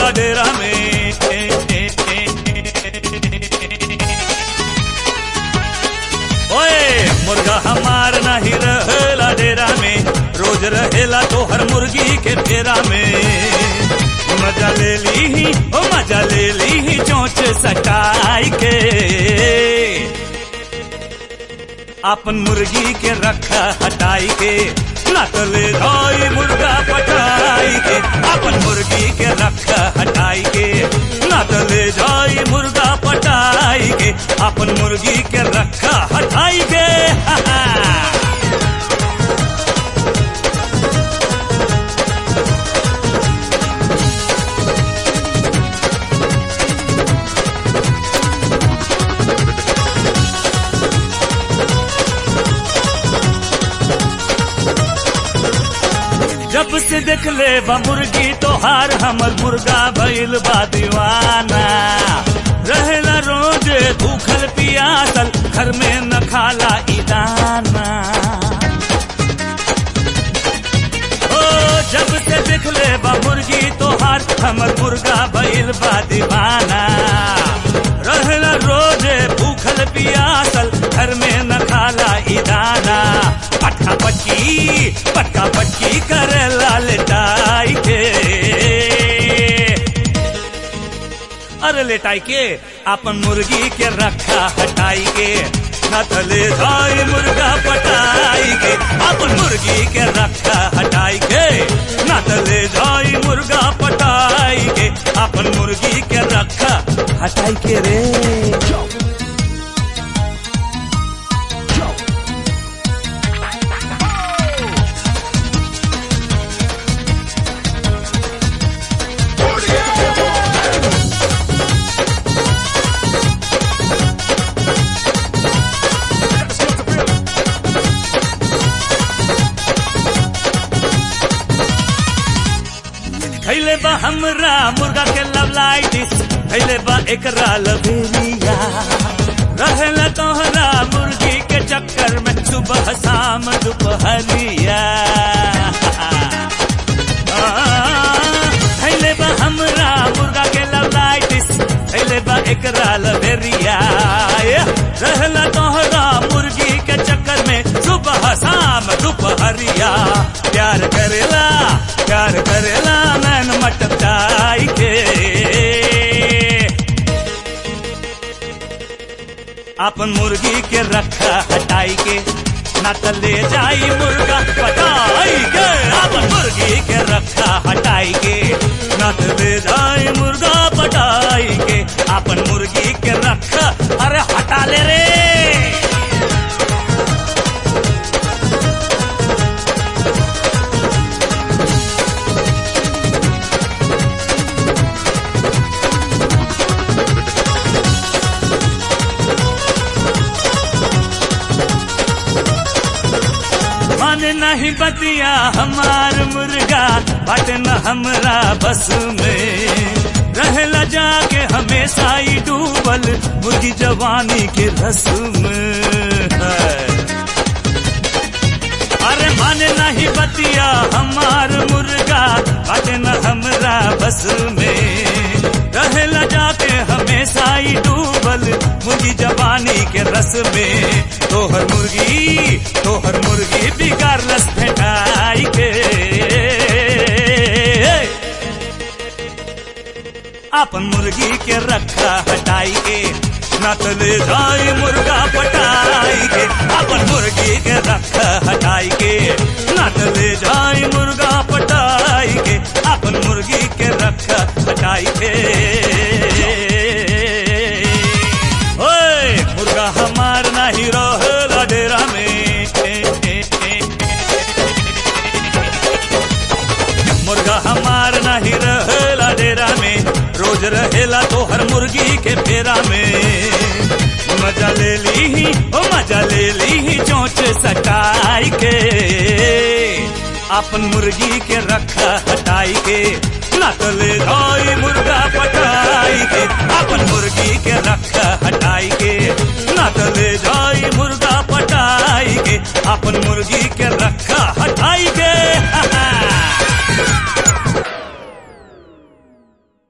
रहेला डेरा में ओए मुर्गा हमार नहीं रहेला डेरा में रोज रहेला तो हर मुर्गी के फेरा में मजा ले ली ही ओ मजा ले ली ही चोंच सटाई के अपन मुर्गी के रखा हटाई के ना तो ले जाई मुर्गा पटाई के अपन मुर्गी के रखा हटाई के ना तो ले जाई मुर्गा पटाई के अपन मुर्गी के रखा हटाई के हा हा जब से देख ले बा मुर्गी तोहार हमर मुर्गा भइल बा दीवाना रहेला रोज भूखल पियासल घर में न खाला ई दाना ओ जब से देख ले बा मुर्गी तोहार हमर मुर्गा भइल बा दीवाना रहेला रोज भूखल पियासल घर में न खाला ई दाना पटका पटकी पटका पटकी करे लाल टाई के अरे लेटाई के अपन मुर्गी के रखा हटाई के न तो ले जाई मुर्गा पटाई के अपन मुर्गी के रखा हटाई के न तो ले जाई मुर्गा पटाई के अपन मुर्गी के रखा हटाई के रे खैले बा हमरा मुर्गा के लवलाइटिस खैले बा एकरा लबेरिया रहेला तोहरा मुर्गी के चक्कर में सुबह शाम दोपहरिया खैले बा हमरा मुर्गा के लवलाइटिस खैले बा एकरा लबेरिया रहेला तोहरा मुर्गी के चक्कर में सुबह शाम दोपहरिया प्यार करेला प्यार करेला नैन मटकाई के अपन मुर्गी के रखा हटाई के ना तो ले जाई मुर्गा पटाई के अपन मुर्गी के रखा हटाई के ना तो ले जाई मुर्गा पटाई के अपन मुर्गी के रखा अरे हटा ले रे माने नहीं बतिया हमार मुर्गा बट न हमरा बस में रहेला जाके हमेशा ही डूबल मुर्गी जवानी के रस में अरे माने नहीं बतिया हमार मुर्गा बट न हमरा बस में रहेला जाके हमेशा ही डूबल मुर्गी जवानी के रस में तोहर मुर्गी तोहर मुर्गी बिगाड़ रस फेटाई के अपन मुर्गी के रखा हटाई के न तो ले जाई मुर्गा पटाई के अपन मुर्गी के रखा हटाई के न तो ले जाई मुर्गा पटाई के अपन मुर्गी के रखा हटाई के ओए मुर्गा हमार नहीं रहेला डेरा में मुर्गा हमार नहीं रहेला डेरा में रोज रहेला तो हर मुर्गी के फेरा में मजा ले ली ही ओ मजा ले ली ही चोंच सटाई के अपन मुर्गी के रखा हटाई के ना तो ले जाई मुर्गा पटाई के अपन मुर्गी के रखा हटाई के ना तो ले जाई मुर्गा पटाई के अपन मुर्गी के रखा हटाई के